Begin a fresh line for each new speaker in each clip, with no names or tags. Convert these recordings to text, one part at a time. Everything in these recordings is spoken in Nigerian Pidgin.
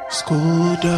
Skoda.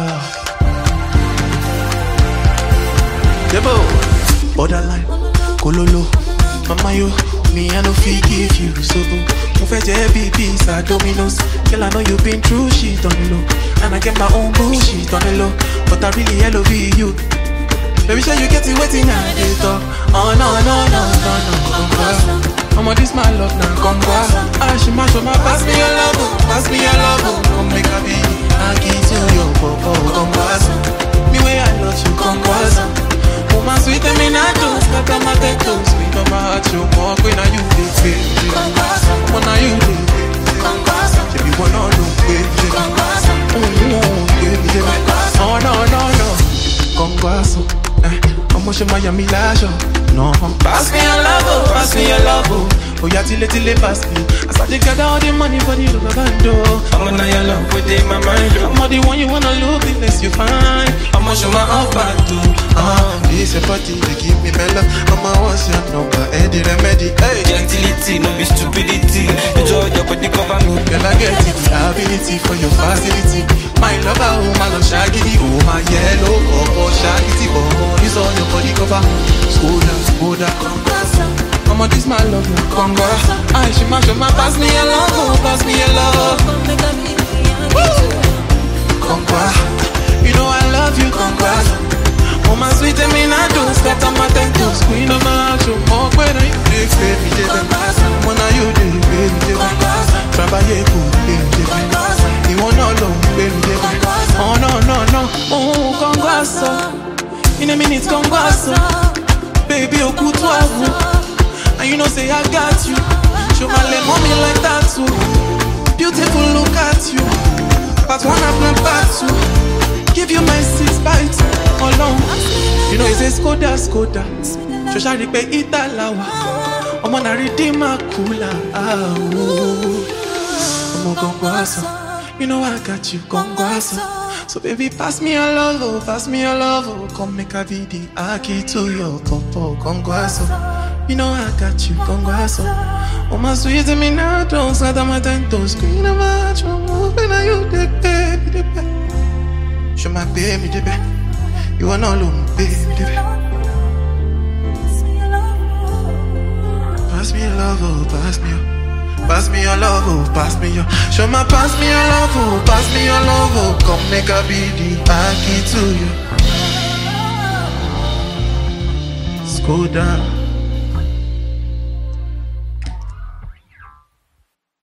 Debo, borderline, kololo, mama yo, me I no fit give you so Mo fẹ́ jẹ́ bí pizza Domino's, girl I know you been through shit on the low, and I get my own bullshit on the low, but I really love you. Baby, sure you get it waiting I dey talk. Oh no no no no no, come back. I'ma this my love now, come back. Ah, she mash up my pass me your love, oh, pass me your love, oh. come make a be. I give you your popo, come back. Me way I love you, come back. Woman sweet and me not do, scatter my tattoo, sweet on my heart, you more queen, now you dey baby. Come now you dey baby. Baby, one on no baby. Oh, baby, oh no no no. Conguazo, eh, ọmọ ṣe máa yà mí láṣọ. No. Pass me your love, oh, pass me your love, oh. Oya tile tile pass me. As I dey gather all the money for the rubber band, oh.
I'ma know your love within my mind. oh.
I'm not the one you wanna look the less you find.
I'ma show my off back too.
Uh, this your party, they give me mellow. I'ma what's your number, Eddie Remedy. Hey,
Gentility, no be stupidity. Enjoy your body cover me.
girl, I get it, the ability for your facility. My lover, oh my love, shaggy, oh my yellow, oh oh shaggy, oh, this all your body cover. Skoda, Skoda, I'ma this my love now, conga. I she mash up my pass me a love, oh, pass me a love, conga. You know I love you, conga. Oh my sweet, and me not do scatter my tentacles. Queen of my heart, you more when you dig, baby, dig. When are you dig, baby, dig. Trabalhei com baby, dig. You want all alone, baby, dig. Oh no, no, no. Oh, congasso. In a minute, congasso. Baby, oh, coup toi, vous. And you know, say I got you. Show my leg mommy like that too. Beautiful, look at you. Part one of my part two. Give you my six bites alone. You know, it's a Skoda, Skoda. Shosha ripe italawa. Ọmọ na redeemer cooler. Ah, oh. Ọmọ gongwaso. You know I got you, gongwaso. So baby, pass me your love, oh, pass me your love, oh. Come make a video, aki to your popo, gongwaso. You know I got you, gongwaso. Oh my sweet, me now, don't scatter my tentos. Queen of my heart, you moving, are you the baby, the baby. Show my baby, the baby. You are not alone, baby, the baby. Pass me your love, oh, pass me your Pass me your love, oh, pass me your Show my pass me your love, oh, pass me your love, oh Come make a be the key to you Skoda